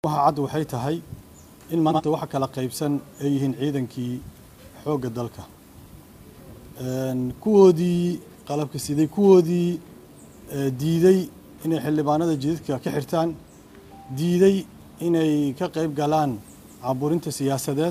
waxa cad waxay tahay in maanta waxa kala qaybsan ay yihiin ciidankii xoogga dalka kuwoodii qalabka siday kuwoodii diiday inay xildhibaanada jidadka ka xirtaan diiday inay ka qayb galaan caburinta siyaasadeed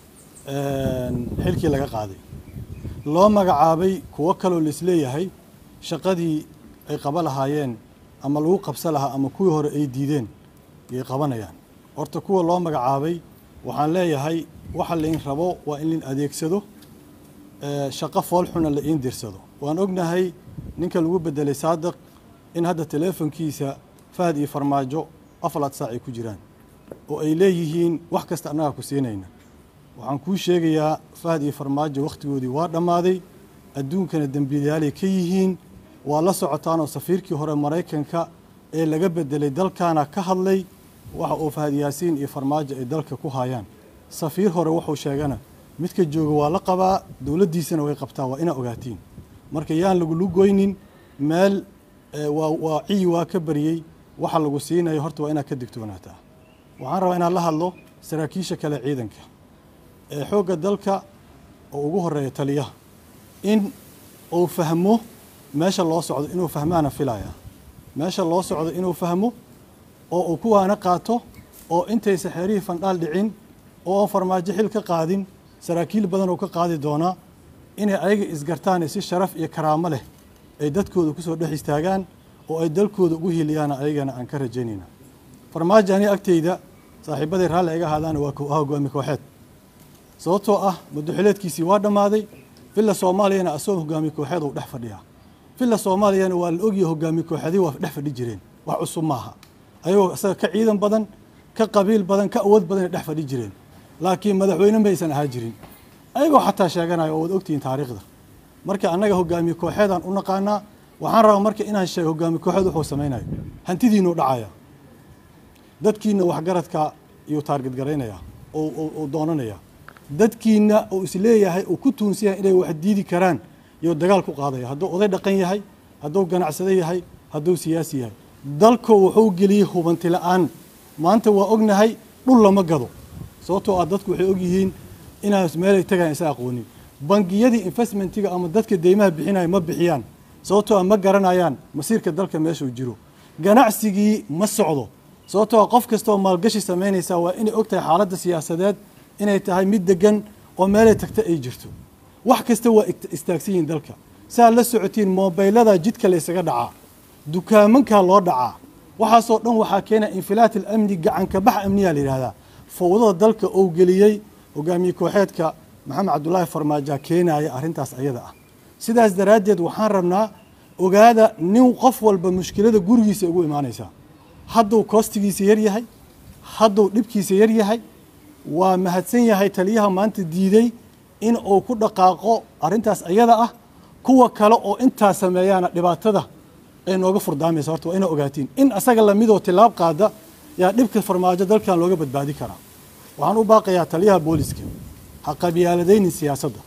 xilkii laga qaaday loo magacaabay kuwo kaloo laisleeyahay shaqadii ay qaba lahaayeen ama lagu qabsa lahaa ama kuwii hore ay diideen yay qabanayaan horta kuwa loo magacaabay waxaan leeyahay waxa lain rabo waa in lain adeegsado shaqo foolxuna la iin dirsado waan ognahay ninka lagu bedelay saadiq in hadda teleefonkiisa fahad iyo farmaajo afalaad saac ay ku jiraan oo ay leeyihiin wax kasta annagaa ku siinayna waxaan kuu sheegayaa fahad iyo farmaajo wakhtigoodii waa dhammaaday adduunkana dembiilayaalay ka yihiin waa la socotaanoo safiirkii hore maraykanka ee laga bedelay dalkaana ka hadlay waxa uu fahad yaasiin iyo farmaajo ay dalka ku haayaan safiir hore wuxuu sheegana midka jooga waa la qabaa dowladdiisana way qabtaa waa inaa ogaatiin marka yaan lagulu goynin meel waa ciyi waa ka baryey waxa lagu siinayo horta waa inaad ka digtoonaataa waxaan rabaa inaan la hadlo saraakiisha kale ciidanka ee xoogga dalka oo ugu horeeya taliyaha in uu fahmo meesha loo socdo inuu fahmaana filaya meesha loo socdo inuu fahmo oo uu kuwaana qaato oo intaysa xeerihii fandhaal dhicin oo aan farmaajo xil ka qaadin saraakiil badan oo ka qaadi doonaa inay ayaga isgartaan si sharaf iyo karaamo leh ay dadkooda kusoo dhex istaagaan oo ay dalkooda ugu hiliyaana ayagana aan ka rajaynayna farmaajo ani agteyda saaxiibaday raalli iga ahaadaana waa hogaami kooxeed sababtoo ah muddoxileedkiisii waa dhammaaday villa soomaaliyana asagoo hogaami kooxeed uu dhex fadhiyaa villa soomaaliyana waa la ogyahay hogaami kooxeedii waa dhex fadhi jireen wax cusub maaha ayagoo isaga ka ciidan badan ka qabiil badan ka awood badan ay dhex fadhi jireen laakiin madaxweyne maysan ahaa jirin ayagoo xataa sheeganaya oo waad ogtihiin taariikhda marka annaga hogaamiye kooxeedaan u naqaanaa waxaan rabaa marka inaan sheego hogaami kooxeed wuxuu samaynayo hantidiinuu dhacaya dadkiina waxgaradka iyuu taarged garaynaya oo doonanaya dadkiina uu isleeyahay uu ku tuunsan yahay inay wax diidi karaan iyuu dagaal ku qaadaya hadduu oday dhaqan yahay hadduu ganacsado yahay hadduu siyaasi yahay dalko wuxuu geliyey hubanti la-aan maanta waa ognahay dhul lama gado sababtoo ah dadku waxay ogyihiin inaas meelay tagaan isa aqoonin bangiyadii investmentiga ama dadka deymaha bixinaya ma bixiyaan sababtoo ah ma garanayaan masiirka dalka meeshuu jiro ganacsigii ma socdo sababtoo ah qof kastaoo maalgashi samaynaysaa waa inay og tahay xaaladda siyaasadeed inay tahay mid degan oo meelay tagta ay jirto wax kasta waa istaagsan yihiin dalka saa la socotiin mobaylada jidka laysaga dhacaa dukaamankaa loo dhacaa waxaasoo dhan waxaa keena infilaat alamni gacanka bax amniyaa la yidhahdaa fowdada dalka ou geliyey hogaamiye kooxeedka maxamed cabdulaahi farmaajoa keenaya arrintaas ayada ah sidaas daraaddeed waxaan rabnaa ogaada nin qof walba mushkilada gurigiisa ugu imaanaysaa hadduu koostigiisa yar yahay hadduu dhibkiisa yar yahay waa mahadsan yahay taliyaha maanta diiday in uu ku dhaqaaqo arrintaas ayada ah kuwa kale oo intaa sameeyaana dhibaatada ay nooga furdaamaysa horta waa ina ogaatiin in asaga lamidoo tilaab qaada yaa dhibka farmaajo dalkan looga badbaadi karaa waxaan u baaqayaa taliyaha booliska ha qabyaaladaynin siyaasadda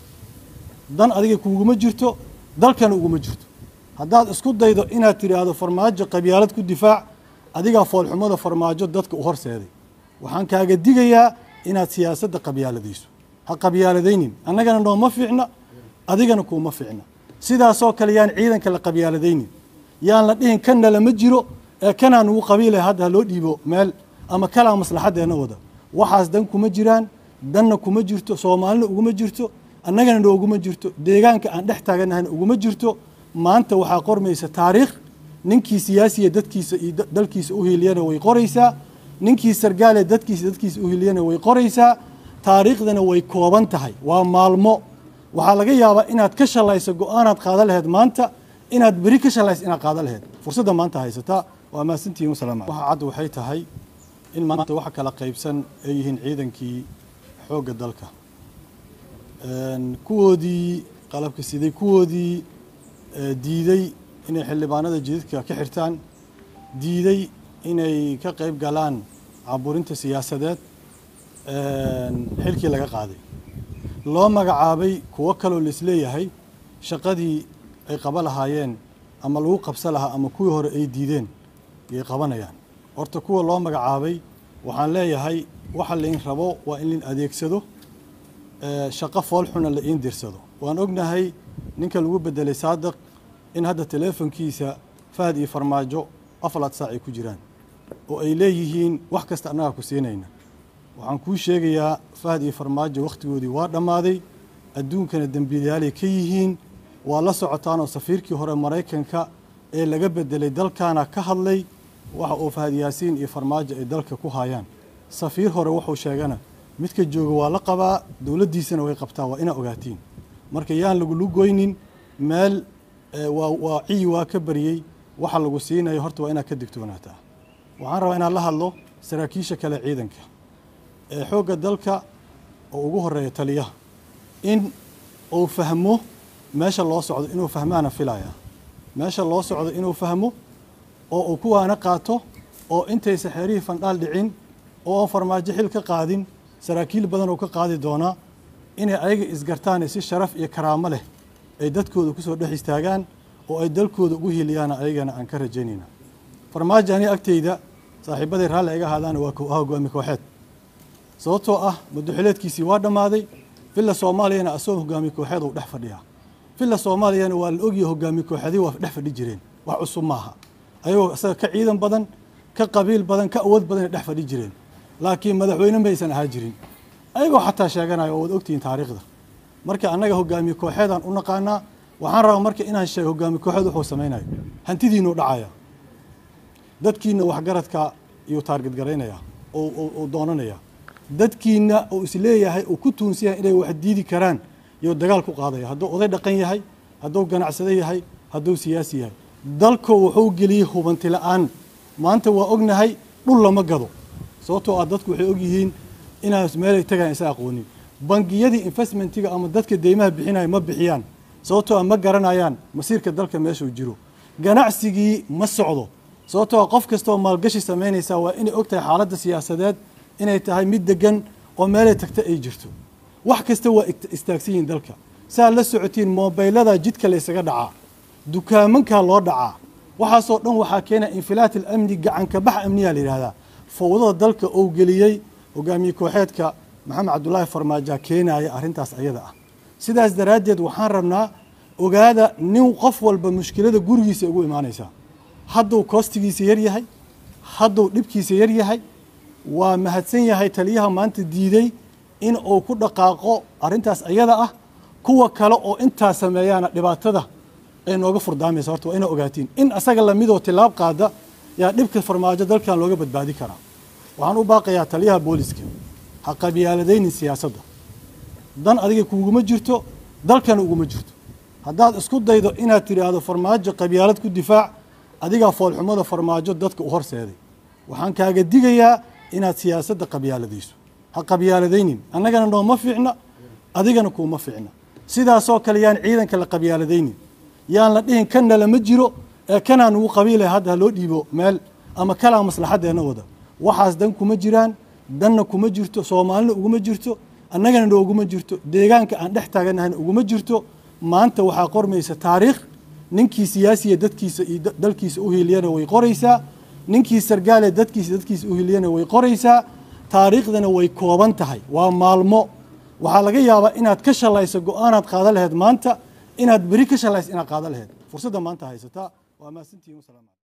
dan adiga kuguma jirto dalkana uguma jirto haddaad isku daydo inaad tidhaahdo farmaajo qabyaalad ku difaac adigaa foolxumada farmaajo dadka u horseeday waxaan kaaga digayaa inaad siyaasadda qabyaaladayso ha qabyaaladaynin annagana nooma fiicna adigana kuuma fiicna sidaasoo kale yaan ciidanka la qabyaaladaynin yaan la dhihin kanna lama jiro ee kanaa nugu qabiilay hadda ha loo dhiibo meel ama kalaa maslaxaddeena wada waxaas dan kuma jiraan danna kuma jirto soomaalina uguma jirto annagana nooguma jirto deegaanka aan dhex taaganahayna uguma jirto maanta waxaa qormaysa taariikh ninkii siyaasiya dadkiisa iyo dalkiisa u hiiliyana way qoraysaa ninkii sargaale dadkiisa dadkiisa u hiiliyana way qoraysaa taariikhdana way kooban tahay waa maalmo waxaa laga yaabaa inaad ka shalayso go-aanaad qaada laheyd maanta inaad beri ka shalayso inaad qaada laheyd fursadda maanta haysataa waa mahadsantihiin wasalaamu calaykum waxa cad waxay tahay in maanta waxa kala qaybsan ay yihiin ciidankii xoogga dalka kuwoodii qalabka siday kuwoodii diiday inay xildhibaanada jidadka ka xirtaan diiday inay ka qayb galaan caburinta siyaasadeed xilkii laga qaaday loo magacaabay kuwo kaloo laisleeyahay shaqadii ay qaba lahaayeen ama lagu qabsa lahaa ama kuwii hore ay diideen yay qabanayaan horta kuwa loo magacaabay waxaan leeyahay waxa lain rabo waa in lain adeegsado shaqo foolxuna la iin dirsado waan ognahay ninka lagu bedelay saadiq in hadda teleefonkiisa fahad iyo farmaajo afalaad saac ay ku jiraan oo ay leeyihiin wax kasta annagaa ku siinayna waxaan kuu sheegayaa fahad iyo farmaajo wakhtigoodii waa dhammaaday adduunkana dembiilayaalay ka yihiin waa la socotaanoo safiirkii hore maraykanka ee laga bedelay dalkaana ka hadlay waxa uu fahad yaasiin iyo farmaajo ay dalka ku haayaan safiir hore wuxuu sheegana midka jooga waa la qabaa dowladdiisana way qabtaa waa inaa ogaatiin marka yaan lagulu goynin meel waa ciyi waa ka baryey waxa lagu siinayo horta waa inaad ka digtoonaataa waxaan rabaa inaan la hadlo saraakiisha kale ciidanka ee xoogga dalka oo ugu horeeya taliyaha in uu fahmo meesha loo socdo inuu fahmaana filaya meesha loo socdo inuu fahmo oo uu kuwaana qaato oo intaysa xeerihii fandhaal dhicin oo aan farmaajo xil ka qaadin saraakiil badan oo ka qaadi doonaa inay ayaga isgartaane si sharaf iyo karaamo leh ay dadkooda kusoo dhex istaagaan oo ay dalkooda ugu hiliyaana ayagana aan ka rajaynayna farmaajo aniga agteyda saaxiibaday raalli iga ahaadaana waa ah hogaami kooxeed sababtoo ah muddoxileedkiisii waa dhammaaday villa soomaaliyana asagoo hogaami kooxeed uu dhex fadhiyaa villa soomaaliyana waa la ogyahay hogaami kooxeedii waa dhex fadhi jireen wax cusub maaha ayagoo isaga ka ciidan badan ka qabiil badan ka awood badanay dhex fadhi jireen laakiin madaxweyne maysan ahaa jirin ayagoo xataa sheeganayo oo waad ogtihiin taariikhda marka annaga hogaamiye kooxeedaan u naqaanaa waxaan rabaa marka inaan sheego hogaami kooxeed wuxuu samaynayo hantidiinuu dhacaya dadkiina waxgaradka iyuu taarged garaynaya oo doonanaya dadkiina uu isleeyahay uu ku tuunsan yahay inay wax diidi karaan iyuu dagaal ku qaadaya hadduu oday dhaqan yahay hadduu ganacsado yahay hadduu siyaasi yahay dalku wuxuu geliyey hubanti la-aan maanta waa ognahay dhul lama gado sababtoo ah dadku waxay ogyihiin inaan meelay tagaan isa aqoonin bangiyadii investmentiga ama dadka deymaha bixinaya ma bixiyaan sababtoo ah ma garanayaan masiirka dalka meeshuu jiro ganacsigii ma socdo sababtoo ah qof kastaoo maalgashi samaynaysaa waa inay og tahay xaaladda siyaasadeed inay tahay mid degan oo meelay tagta ay jirto wax kasta waa istaagsan yihiin dalka saa la socotiin mobaylada jidka laysaga dhacaa dukaamankaa loo dhacaa waxaasoo dhan waxaa keena infilaat alamni gacanka bax amniyaa la yidhahdaa fowdada dalka ou geliyey hogaamiye kooxeedka maxamed cabdulaahi farmaaja keenaya arrintaas ayada ah sidaas daraaddeed waxaan rabnaa ogaada nin qof walba mushkilada gurigiisa ugu imaanaysaa hadduu koostigiisa yar yahay hadduu dhibkiisa yar yahay waa mahadsan yahay taliyaha maanta diiday in uu ku dhaqaaqo arrintaas ayada ah kuwa kale oo intaa sameeyaana dhibaatada ay nooga furdaamaysa horta waa ina ogaatiin in asaga lamidoo tilaab qaada yaa dhibka farmaajo dalkan looga badbaadi karaa waxaan u baaqayaa taliyaha booliska ha qabyaaladaynin siyaasadda dan adiga kuuguma jirto dalkana uguma jirto haddaad isku daydo inaad tidhaahdo farmaajo qabyaalad ku difaac adigaa foolxumada farmaajo dadka u horseeday waxaan kaaga digayaa inaad siyaasadda qabyaaladayso ha qabyaaladaynin annagana nooma fiicna adigana kuuma fiicna sidaasoo kale yaan ciidanka la qabyaaladaynin yaan la dhihin kanna lama jiro ee kanaa nugu qabiilay hadda ha loo dhiibo meel ama kalaa maslaxaddeenna wada waxaas dan kuma jiraan danna kuma jirto soomaalina uguma jirto annagana nooguma jirto deegaanka aan dhex taaganahayna uguma jirto maanta waxaa qormaysa taariikh ninkii siyaasiya dadkiisa iyo dalkiisa u hiiliyana way qoraysaa ninkii sargaale dadkiisa dadkiisa u hiiliyana way qoraysaa taariikhdana way kooban tahay waa maalmo waxaa laga yaabaa inaad ka shalayso go-aanaad qaada laheyd maanta inaad beri ka shalayso inaad qaada laheyd fursadda maanta haysataa waa mahadsantihin wasalaamu